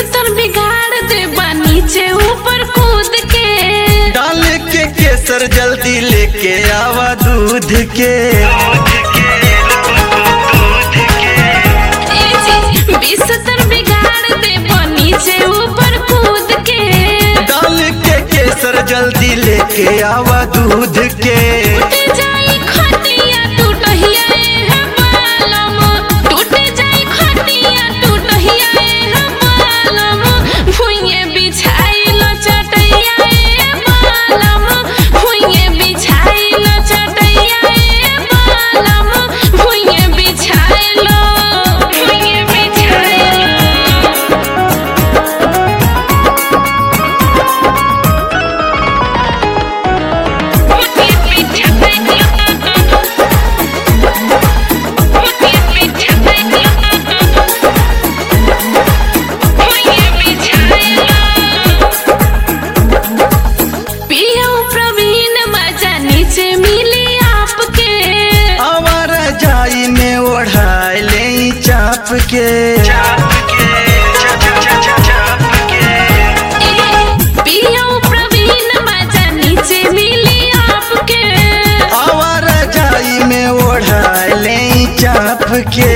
बिस्तर बिगाड़ दे बा नीचे ऊपर कूद के डाल के केसर जल्दी लेके आवा दूध के ए जी बिस्तर बिगाड़ दे बा नीचे ऊपर कूद के डाल के केसर जल्दी लेके आवा दूध के टूट जाई खटिया टूटहिया ए हमालम टूट जाई खटिया टूटहिया ए हमालम भुइये बिछाइल चटैया ए हमालम भुइये बिछाइल चटैया ए हमालम भुइये बिछाइल भुइये बिछाइल प्रवीण मजा नीचे मिली आपके आवारा जाई में ओढ़ाई ले चाप के पियो प्रवीण मजा नीचे मिली आपके आवारा जाई में ओढ़ाई ले चाप के